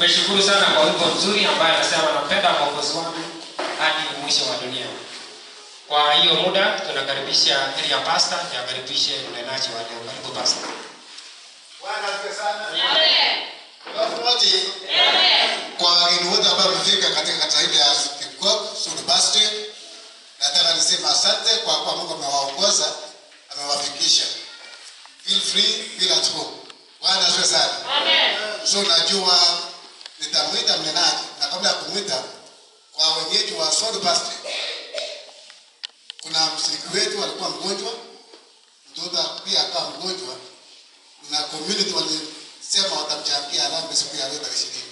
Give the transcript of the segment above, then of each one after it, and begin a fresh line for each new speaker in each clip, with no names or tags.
tumeshukuru sana kwa wimbo mzuri ambaye anasema napenda mwokozi wangu hadi mwisho wa dunia kwa hiyo muda tunakaribisha area pastor na akaribishe mnenaji wa leo karibu pastor
Bwana asifiwe sana. Alafu wote kwa wageni wote ambao wamefika katika kata hili ya Kikop University, nataka niseme asante kwa kuwa Mungu amewaongoza, amewafikisha. Feel free, feel at home. Bwana asifiwe sana. So najua nitamwita mnenaji na kabla ya kumwita kwa wenyeji wa Soul University, kuna mshiriki wetu alikuwa mgonjwa, mtoto pia akawa mgonjwa na community walisema watamchangia harambee siku ya leo tarehe ishirini.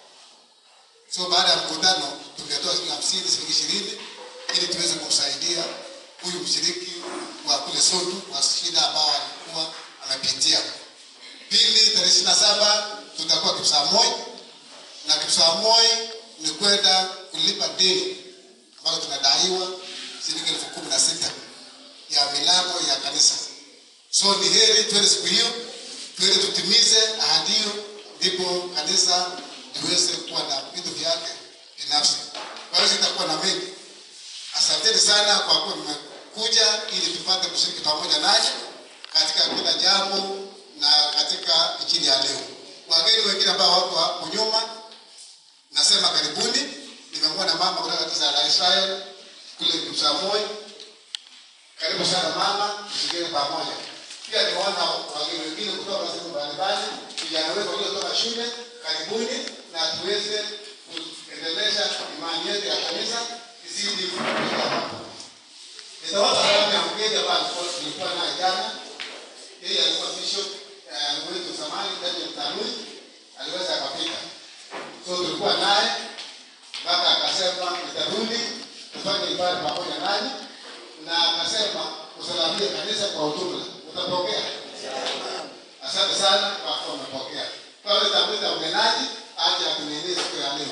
So baada ya mkutano tungetoa shilingi hamsini, shilingi ishirini ili tuweze kumsaidia huyu mshiriki wa kule Sondu wa shida ambao alikuwa amepitia. Pili, tarehe ishirini na saba tutakuwa Kipsamoi na Kipsamoi ni kwenda kulipa deni ambalo tunadaiwa shilingi elfu kumi na sita ya milango ya kanisa. So ni heri twende siku hiyo, twende tutimize ahadi hiyo, ndipo kanisa liweze kuwa na vitu vyake binafsi. Kwa hiyo sitakuwa na mengi. Asanteni sana kwa kuwa mmekuja ili tupate kushiriki pamoja nanyi katika kila jambo na katika injili ya leo. Wageni wengine ambao wako hapo nyuma, nasema karibuni. Nimemwona mama kutoka kanisa la Israel kule Kipsamoi. Karibu sana mama, tushirikiane pamoja. Pia nimeona wageni wengine kutoka sehemu mbalimbali, vijana wetu waliotoka shule, karibuni na tuweze kuendelesha imani yetu ya kanisa izidi kufikia. Nitawapa salamu ya mgeni ambaye alikuwa tulikuwa naye jana. Yeye alikuwa bishop eh, wetu zamani Daniel Tanui, aliweza akafika. So tulikuwa naye mpaka akasema nitarudi tufanye ibada pamoja nanyi, na akasema usalamie kanisa kwa ujumla. Utapokea? Asante sana kwa kuwa umepokea. Kwa hiyo nitamwita mnenaji aje atunielie siku ya leo.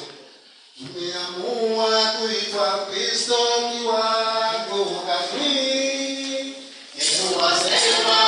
Tumeamua kuitwa Kristo kiwango kamili. Yesu asema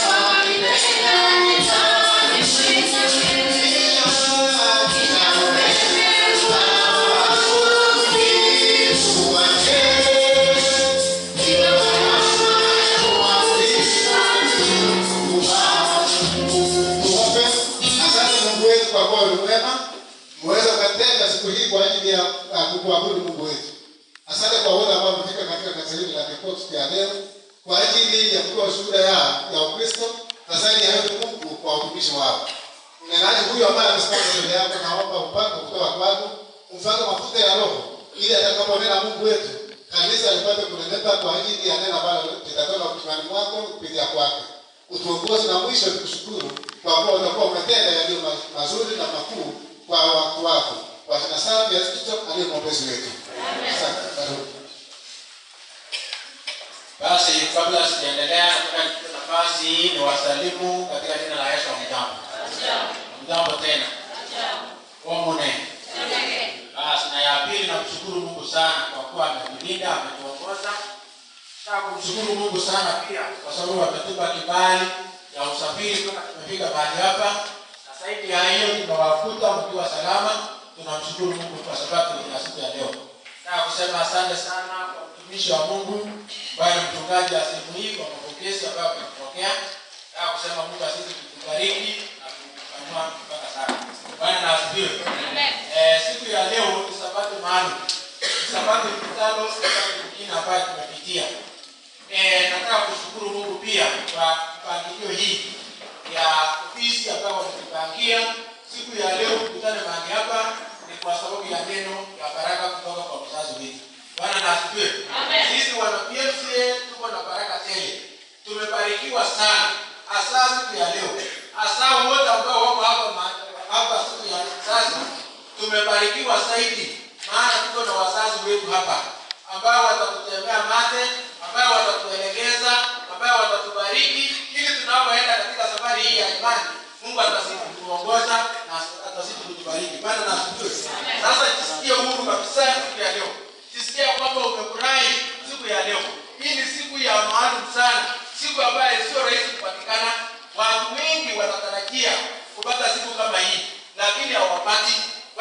Tuombe. Asante Mungu wetu kwa kuwa ni mwema. Mweza ukatenga siku hii kwa ajili ya ya kukuabudu Mungu wetu. Asante kwa wote ambao wamefika katika kanisa hili la Kikoti siku ya leo kwa ajili ya kutoa shuhuda ya ya Ukristo na zaidi ya yote Mungu kwa utumishi wao. Mnenaji huyu ambaye amesimama mbele yako naomba upako kutoka kwako, umfanye mafuta ya Roho ili atakaponena Mungu wetu kanisa lipate kuneneka kwa ajili ya neno ambalo litatoka kinywani mwako kupitia kwake. Utuongoze na mwisho tukushukuru kwa kuwa utakuwa umetenda yaliyo ma- mazuri na makuu kwa watu wako. Kwa jina safi ya Yesu Kristo aliye mwombezi wetu. Asante. Karibu.
Basi kabla sijaendelea, nataka nichukue nafasi hii ni wasalimu katika jina la Yesu. Mjambo, mjambo tena, omune. Basi na ya pili, namshukuru Mungu sana kwa kuwa ametulinda, ametuongoza. Nataka kumshukuru Mungu sana pia kwa sababu ametupa kibali ya usafiri mpaka tumefika mahali hapa, na zaidi ya hiyo tumewakuta mkiwa salama. Tunamshukuru Mungu kwa sababu ya siku ya leo. Nataka kusema asante sana kwa mtumishi wa Mungu ambaye ni mchungaji wa sehemu hii kwa mapokezi ambayo amepokea. Nataka kusema Mungu asisi kutubariki na kutupanua mpaka sana. Bwana na asifiwe. Eh, siku ya leo ni sabato maalum. Ni sabato mkutano, sabato nyingine ambayo tumepitia. Eh, nataka kushukuru Mungu pia kwa mpangilio hii ya ofisi ambayo wametupangia siku ya leo tukutane mahali hapa ni kwa sababu ya neno ya baraka kutoka kwa mzazi wetu. Bwana na asifiwe. Sisi wana PMCA tuko na baraka tele. Tumebarikiwa sana hasa siku ya leo. Hasa wote ambao wako hapa ma- hapa siku ya sasa tumebarikiwa zaidi maana tuko na wazazi wetu hapa ambao watatutembea mate, ambao watatuelekeza, ambao watatubariki ili tunapoenda katika safari hii ya imani, Mungu atazidi kutuongoza na atazidi kutubariki. Bwana na asifiwe. Sasa jisikie huru kabisa siku ya leo, jisikie kwamba umefurahi siku ya leo. Hii ni siku ya maalum sana, siku ambayo sio rahisi kupatikana. Watu wengi wanatarajia kupata siku kama hii, lakini hawapati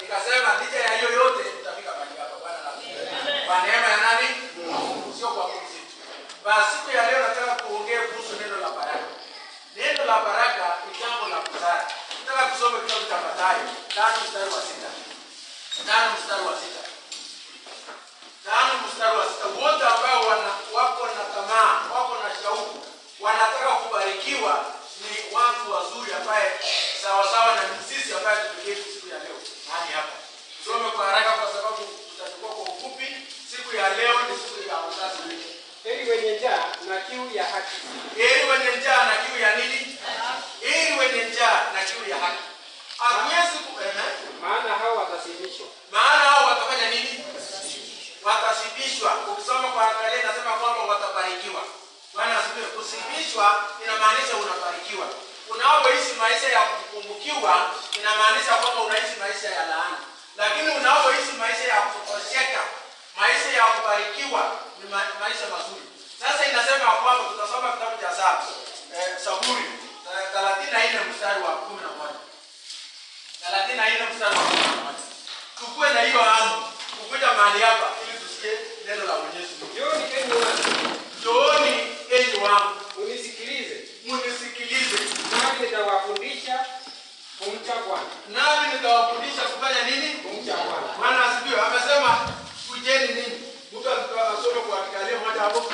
nikasema licha ya hiyo yote tutafika mahali hapa. Bwana asifiwe. Kwa neema ya nani? Mungu, sio kwa nguvu zetu. Basi siku ya leo nataka kuongea kuhusu neno la baraka. Neno la baraka ni jambo la busara. Nataka kusoma kitabu cha Mathayo tano mstari wa sita. Tano mstari wa sita. Tano mstari wa sita. Wote ambao wana wako na tamaa, wako na shauku, wanataka kubarikiwa ni watu wazuri ambaye sawasawa na sisi ambaye tumeketi siku ya leo hadi hapa. Tusome kwa haraka kwa sababu tutachukua kwa ufupi. Siku ya leo ni siku ya wazazi wetu.
heri wenye njaa na kiu ya haki
Heri wenye njaa na kiu ya nini? Heri wenye njaa na kiu ya haki. Hakuwezi ku ehe.
maana hao watasimishwa
maana hao watafanya nini? Watashibishwa. Ukisoma kwa angalia inasema kwamba watabarikiwa. Bwana asifiwe. Kusibishwa inamaanisha unabarikiwa. Unapoishi maisha ya kupungukiwa inamaanisha kwamba unaishi maisha ya laana, lakini unapoishi maisha ya kutosheka, maisha ya kubarikiwa ni ma maisha mazuri. Sasa inasema kwamba tutasoma kitabu cha Zaburi eh, Zaburi thelathini na nne mstari wa kumi na moja thelathini na nne mstari wa kumi na moja tukuwe na hiyo hamu kukuja mahali hapa ili tusikie neno la Mwenyezi Mungu.
jioni enyi watu
Njooni enyi wangu,
unisikilize
munisikilize,
nami nitawafundisha kumcha bwana
nami nitawafundisha kufanya nini?
kumcha bwana
Bwana asifiwe. Amesema kujeni nini? Mtu asome kwa kikalia moja hapo.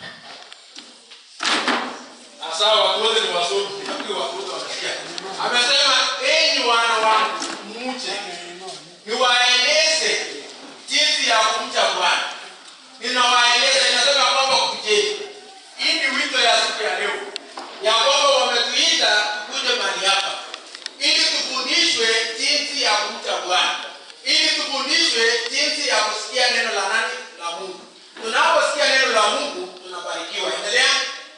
Asa watu wote ni wasomi, nafikiri watu wote wanasikia. Amesema enyi wana wangu, mche niwaeleze jinsi ya kumcha Bwana. Ninawaeleza, inasema kwamba kujeni. Hii ni wito ya siku ya leo, ya kwamba wametuita tukuje mahali hapa ili tufundishwe jinsi ya kumcha Bwana, ili tufundishwe jinsi ya kusikia neno la nani? La Mungu. Tunaposikia neno la Mungu tunabarikiwa. Endelea.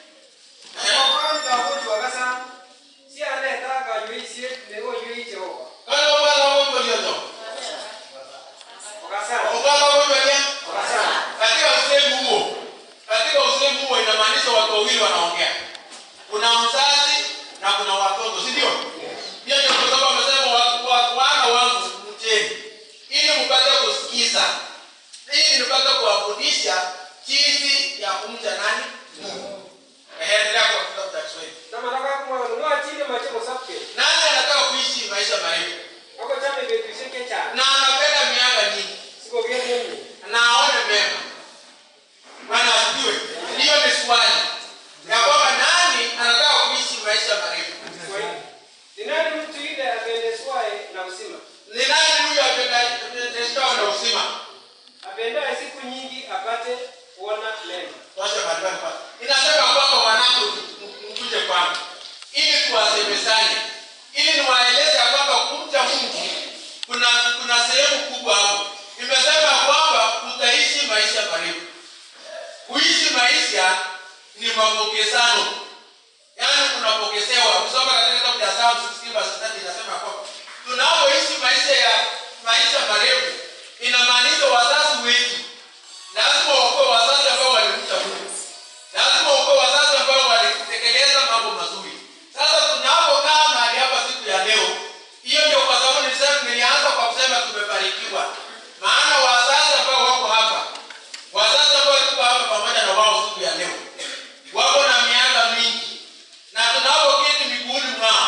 Daudi wakasa si anayetaka yuisie leo yui Jehova
Kala wala wao waliotoka.
wakasa
Ukala wao walio
wakasa
katika usemi huo, katika usemi huo inamaanisha watu wawili wanaongea. Kuna mzazi na kuna watoto, si ndio? Hiyo ndio kwa sababu amesema wa- wa- wana wangu mcheni, ili mpate kusikiza, ili nipate kuwafundisha jinsi ya kumcha nani? Mungu. Ehe, endelea kwa kitabu cha Kiswahili.
kama nataka kumwanunua chini machemo safi
Nani anataka kuishi maisha marefu
ako chame betusheke cha
na anapenda miaka mingi
siko vya mimi
na aone mema. Bwana asifiwe. Hiyo ni swali ya kwamba nani anataka kuishi maisha marefu.
kwa hiyo ni nani mtu yule apendezwaye na uzima
Ni nani huyo apendezwa na uzima?
apendaye siku nyingi apate kuona mema
Tosha barabara kwanza. Inasema kwamba wanangu mkuje kwangu ili tuwasemezane, ili niwaeleze ya kwamba kumcha Mungu kuna kuna sehemu kubwa hapo. Imesema kwamba utaishi maisha marefu. Kuishi maisha ni mapokezano, yaani unapokezewa. Ukisoma katika kitabu cha Psalm 16 verse 30 inasema kwamba tunapoishi maisha ya maisha marefu, inamaanisha wazazi wetu lazima wakuwe wazazi ambao walimcha Mungu, lazima wakuwe wazazi ambao walitekeleza mambo mazuri. Sasa tunapokaa mahali hapa siku ya leo, hiyo ndio kwa sababu nilisema, nilianza kwa kusema tumebarikiwa, maana wazazi ambao wako hapa, wazazi ambao tuko hapa pamoja na wao siku ya leo, wako na miaka mingi, na tunapoketi miguuni mwao,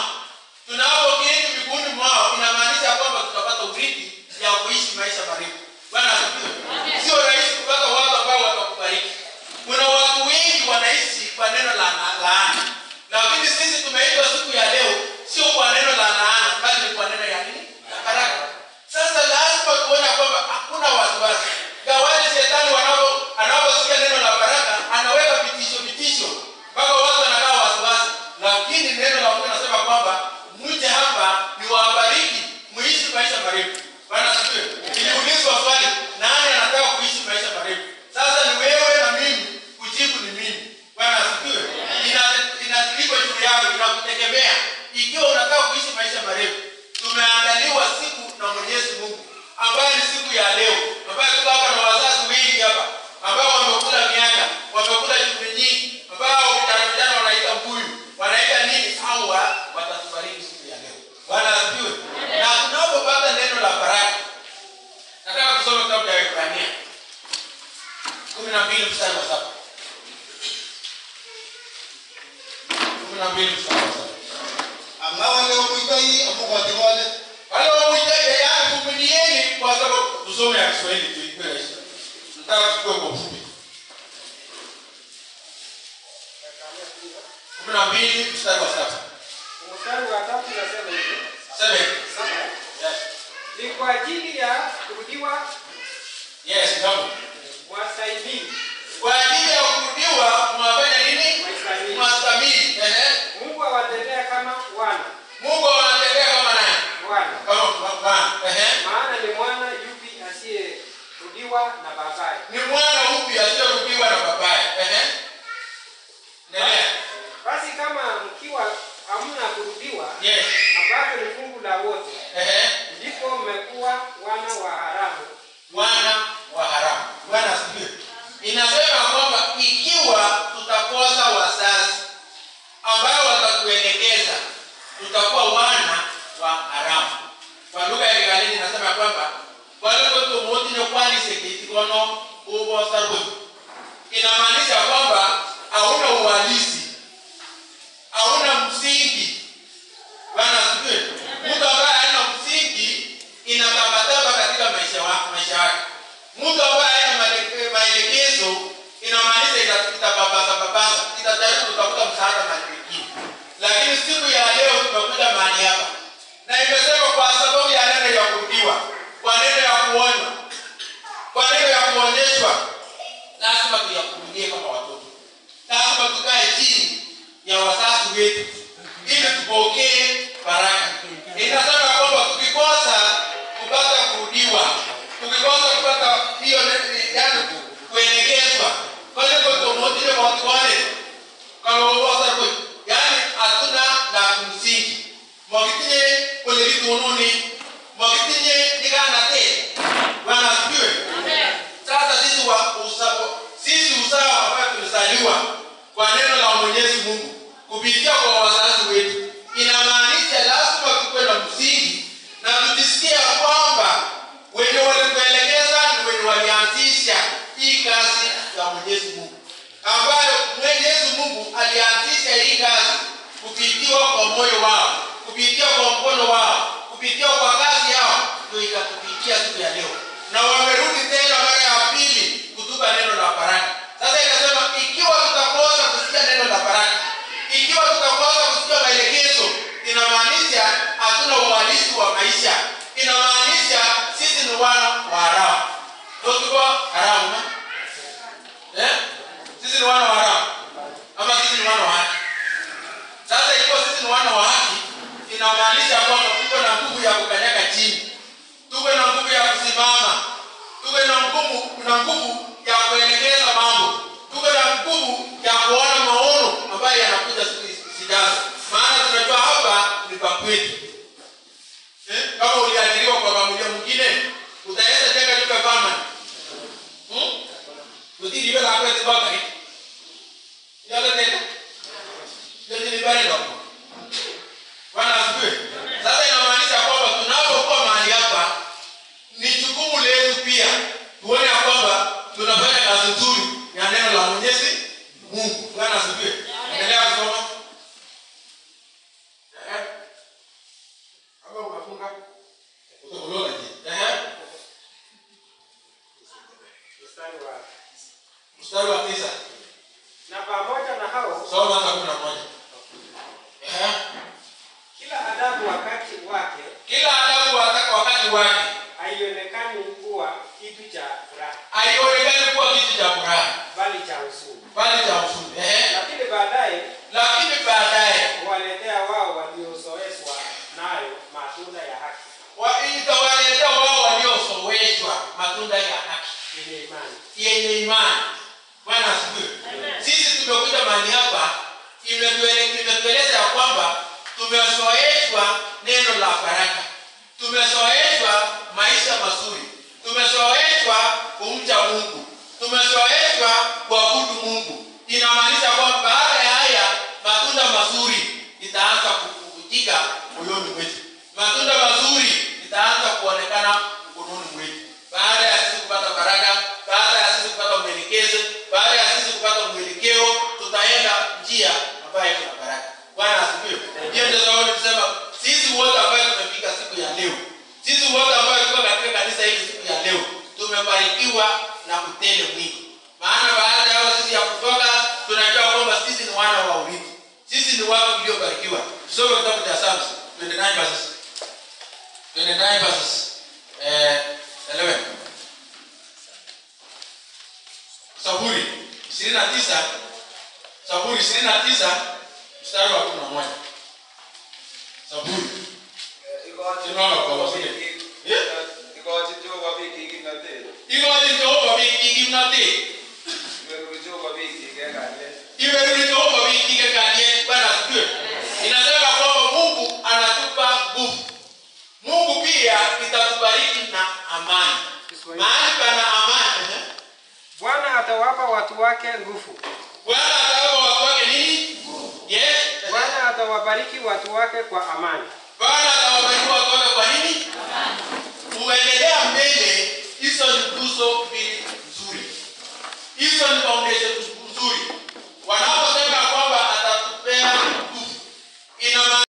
tunapoketi miguuni mwao, inamaanisha kwamba tutapata urithi ya kuishi maisha marefu. Bwana kumi na mbili mstari wa saba kumi na mbili mstari wa saba
amawale omuitai amugwatigole
wale wamwitaje yani vumilieni kwa sababu tusome ya kiswahili tuipe rahisi nataka tukue kwa ufupi kumi na mbili mstari wa saba
Mstari wa tatu nasema hivi.
seven yes
Ni kwa ajili ya kurudiwa
yes kama
wastahimili.
kwa ajili ya kurudiwa mwafanya nini
Wastahimili.
mwastamili ehe
Mungu awatendea kama wana.
mungu anatendea kama nani
Wana.
kama bwana ehe
Maana ni mwana yupi asiyerudiwa na babaye.
ni mwana upi asiyerudiwa na babaye ehe endelea
Basi kama mkiwa hamna kurudiwa,
yes
ambapo ni fungu la wote,
ehe
ndipo mmekuwa wana wa haramu.
mwana wa haramu bwana asifiwe inasema kwamba ikiwa tutakosa wazazi ambao watatuelekeza tutakuwa wana wa haramu kwa lugha ya kigalili inasema kwamba walikotomotine kwanisekitikono uvosaruti inamaanisha kwamba hauna uhalisi hauna msingi bwana asifiwe mtu ambaye hana msingi inatabataba katika maisha wa- maisha yake mtu ambaye hana male- maelekezo inamaanisha ita- itababaza babaza itajaribu kutafuta msaada mahali pengine lakini siku ya leo tumekuja mahali hapa na imesema kwa sababu ya neno ya kurudiwa kwa neno ya kuonywa kwa neno ya kuonyeshwa lazima tuyakurudia kama watoto lazima tukae chini ya wazazi wetu ili tupokee baraka inasema kwamba tukikosa kupata kurudiwa tukikosa kupata hiyo ne- yani kuelekezwa kwalikotomotile watu wale kalowosarwe yani hatuna la kumsingi mwakitinye koleritununi mwakitinye nikanate bwana asifiwe sasa sisi wa usa, sisi usawa ambayo tulizaliwa kwa neno la Mwenyezi Mungu kupitia kwa wazazi wetu, inamaanisha lazima tuwe na msingi na tujisikia kwamba wenye walituelekeza ni wenye walianzisha hii kazi ya Mwenyezi Mungu, ambayo Mwenyezi Mungu alianzisha hii kazi kupitiwa kwa moyo wao, kupitia kwa mkono wao, kupitia kwa kazi yao, ndio ikatupitia siku ya leo, na wamerudi tena mara ya pili kutupa neno la baraka. Sasa inasema ikiwa tutakosa kusikia neno la baraka, ikiwa tutakosa kusikia maelekezo, inamaanisha hatuna uhalisi wa maisha, inamaanisha sisi ni wana wa haramu. Ndio tuko haramu na? eh? Sisi ni wana wa haramu ama sisi ni wana wa haki? Sasa ikiwa sisi ni wana wa haki, inamaanisha kwamba tuko na nguvu ya kukanyaga chini, tuko na nguvu ya kusimama, tuko na nguvu na nguvu ya kuelekeza mambo, tuko na nguvu ya kuona maono ambayo yanakuja siku zijazo, maana tunajua hapa ni pa kwetu. Eh, kama uliajiriwa kwa familia mwingine, utaweza jenga nyumba permanent. Hmm? Utiri iwe la kwetu baka hii. Yale tena. Ndio ni bari ndio. Bwana asifiwe. Sasa inamaanisha kwamba tunapokuwa mahali hapa ni jukumu letu pia tuone ya kwamba tunafanya kazi nzuri ya neno la Mwenyezi Mungu. Bwana asifiwe. Endelea kusoma. Eh. Hapo unafunga. Utakulola je? Eh.
Mstari wa
Mstari wa tisa.
na pamoja na hao
Soma hata kumi na moja. Eh.
kila adabu wakati wake
Kila adabu wataka wakati wake
haionekani kuwa kitu cha furaha
haionekani kuwa kitu cha furaha
bali cha huzuni,
bali cha huzuni. Ehe.
lakini baadaye
Lakini baadaye
huwaletea wao waliozoeshwa nayo matunda ya haki
wa- itawaletea wao waliosoweshwa matunda ya haki
yenye imani.
yenye imani. Bwana asifiwe. Sisi tumekuja mahali hapa, imetuele- imetueleza ya kwamba tumezoeshwa neno la baraka, tumezoeshwa maisha mazuri, tumezoeshwa kumcha Mungu, tumezoeshwa kuabudu Mungu. Inamaanisha kwamba baada ya haya matunda mazuri itaanza kukutika moyoni mwetu, matunda mazuri itaanza kuonekana mkononi mwetu, baada ya sisi kupata baraka, baada ya sisi kupata mwelekezo tumebarikiwa na utele mwingi maana baada ya hao sisi ya kutoka tunajua kwamba sisi ni wana wa urithi sisi ni watu uliobarikiwa tusome kitabu cha Psalms 29 verses 29 verses eh, 11 Zaburi 29 Zaburi 29 mstari wa 11 Zaburi Simama kwa wasile. Yeah.
Ikochin Jehova biik kimnatet.
Ikochin Jehova biik kimnatet
Iberuri Jehova biik eng kalyet.
imerudi Jehova wiki kalie Bwana asifiwe. Inasema kwamba Mungu anatupa nguvu. Mungu pia itatubariki na amani. Mahali pana amani, eh,
Bwana atawapa watu wake nguvu.
Bwana atawapa watu wake nini? Yes.
Bwana atawabariki watu wake kwa amani.
Bwana atawabariki watu wake kwa nini? Kuendelea mbele, hizo ni nguzo mbili nzuri. Hizo ni foundation